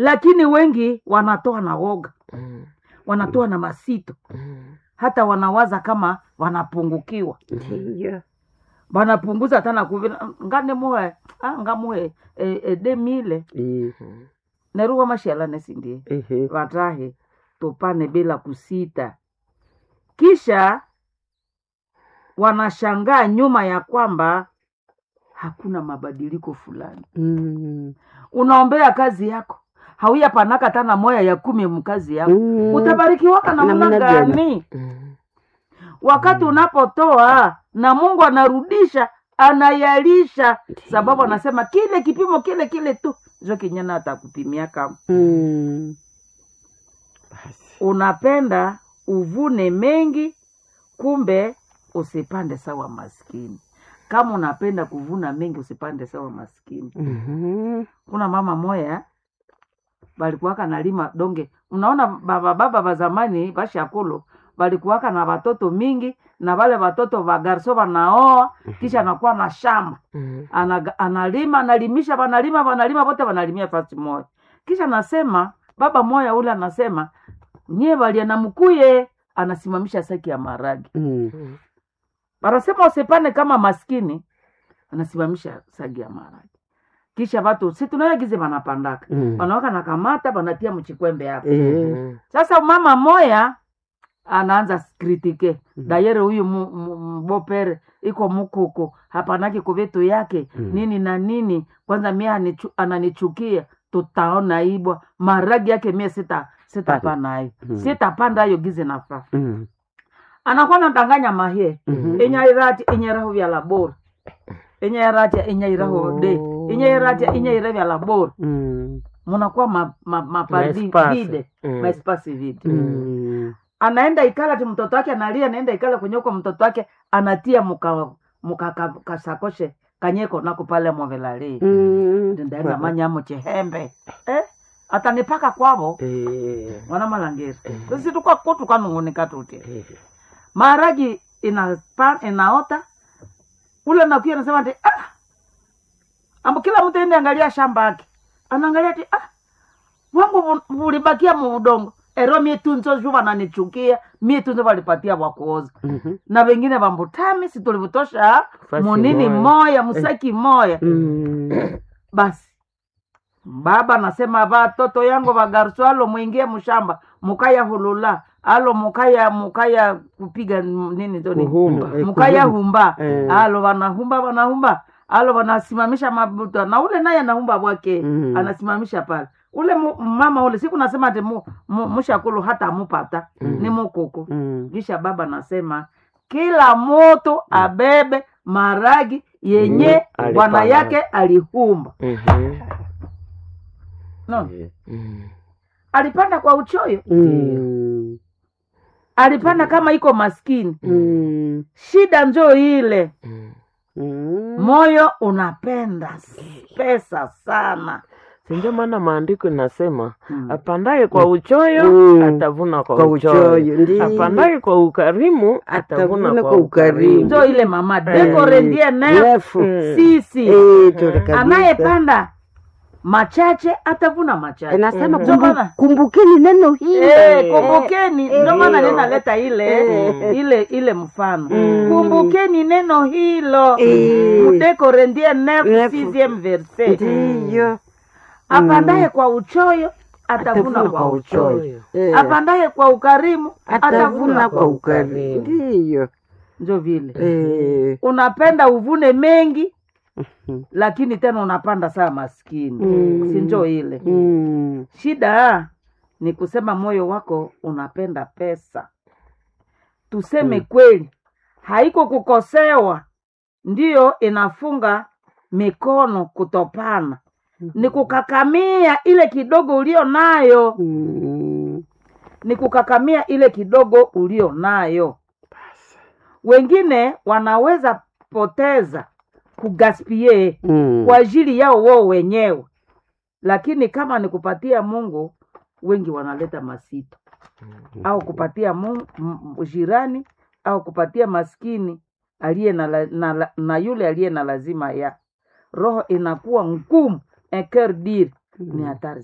lakini wengi wanatoa na woga Mm. wanatoa na masito Mm. hata wanawaza kama wanapungukiwa ndiyo wanapunguza tana kuvila ngane muhe ah, ngamuhe e, e, demile Eh, neruwa mashialane sindie ehe. watahe tupane bila kusita kisha wanashangaa nyuma ya kwamba hakuna mabadiliko fulani Mm. unaombea kazi yako hauya panaka tana moya ya kumi mkazi yako Mm. utabarikiwaka namna Namna gani? gani Mm. wakati unapotoa na mungu anarudisha anayalisha sababu anasema kile kipimo kile kile tu zo kinyana atakupimia kama Mm. unapenda uvune mengi kumbe usipande sawa maskini kama unapenda kuvuna mengi usipande sawa maskini Mhm. kuna mama moya balikuwaka nalima donge unaona baba baba ba zamani bashakulu balikuwaka na watoto mingi na wale watoto wagarso wanaoa kisha anakuwa na shamba Mm. Anaga- analima analimisha wanalima wanalima wote wanalimia fasi moja kisha anasema baba moya ule anasema nyie waliana mkuye anasimamisha saki ya maragi Mm. Mm. wanasema usipane kama maskini anasimamisha sagi ya maragi kisha watu si tunayagize wanapandaka Mm. wanawaka nakamata wanatia mchikwembe hapo Eh. Mm. sasa mama moya anaanza kritike Mhm. dayere huyu mu- mu- mbopere iko mukuku hapanaki kuvitu yake Mhm. nini na nini kwanza mie anichu, ananichukia tutaona ibwa maragi yake mie sita sitapanayo Mhm. sitapanda ayo gize nafaa Mm. anakuwa nadanganya mahie Mhm. inyairati inyeraho vya labora inyairatia inyairaho de Oh. inyairatia inyaira vya labora Mm. munakuwa ma, ma, mapardi Maespasi. vide Mm. maespasi vide Mm. anaenda ikala ti mtoto wake analia anaenda ikala kwenye uko mtoto wake anatia muka muka ka- kasakoshe kanyeko nako pale movelali Mm. ndaenda manyamo chihembe eh? atanipaka kwavo Eh. mwana malangeri sisi tukwa kutu kanung'unika tuti Eh. maharagi inapa, inaota ule nakuya nasema ati ah! ambo kila mtu ende angalia shamba yake anaangalia ati ah! wangu vu- vulibakia mu udongo ero mie tunzo ju vananichukia mie tunzo valipatia wakuoza Mhm. na wengine vambutami situlivutosha Fasi munini moya. moya musaki moya Mm. basi baba nasema vatoto yangu vagarusu alo mwingie mshamba mukaya hulula alo mukaya mukaya kupiga m- nini toni Kuhumba. Eh, mukaya kuhumba. humba Eh. alo wanahumba wanahumba alo wanasimamisha mabuta na ule naye anahumba bwake Mm. anasimamisha pale ule mu, mama ule siku nasema ati mu, mu, mushakulu hata amupata Mm. ni mukuku Mm. kisha baba nasema kila moto abebe maragi yenye Mm, bwana alipanda. yake alihumba Mhm. no. Eh. Mm. alipanda kwa uchoyo Mm. alipanda kama iko maskini Mm. shida njo ile Mm. Mm. moyo unapenda pesa sana sindio maana maandiko inasema Mm. apandaye kwa uchoyo Mm. atavuna kwa, Kwa uchoyo, uchoyo, ndiyo. apandaye kwa ukarimu atavuna Atavuna kwa kwa ukarimu ukarimu. njo ile mama dekorendie nef Refu. Mm. sisi Eh, tole kabisa. anayepanda machache atavuna machache Inasema Ndio kumbu- maana- kumbukeni neno hili Eh, kumbukeni ndio maana Hilo. ninaleta ile Mm. ile ile mfano Mm. kumbukeni neno hilo Eh. mudekorendie nef Nef. sixieme verset ndiyo apandaye kwa uchoyo atavuna Atavuna kwa kwa uchoyo Uchoyo. Eh, apandaye kwa ukarimu atavuna kwa ukarimu. ukarimu ndiyo njo vile Eh, unapenda uvune mengi mhm. lakini tena unapanda saa maskini Mm. si njo ile Mm. shida ni kusema moyo wako unapenda pesa tuseme kweli haiko kukosewa ndiyo inafunga mikono kutopana ni kukakamia ile kidogo ulio nayo Mm. ni kukakamia ile kidogo ulio nayo wengine wanaweza poteza kugaspie Mm. kwa ajili yao wao wenyewe lakini kama ni kupatia mungu wengi wanaleta masito au kupatia mungu, m- jirani au kupatia maskini aliye na, la- na, na, na yule aliye na lazima ya roho inakuwa ngumu eker dir ni hatari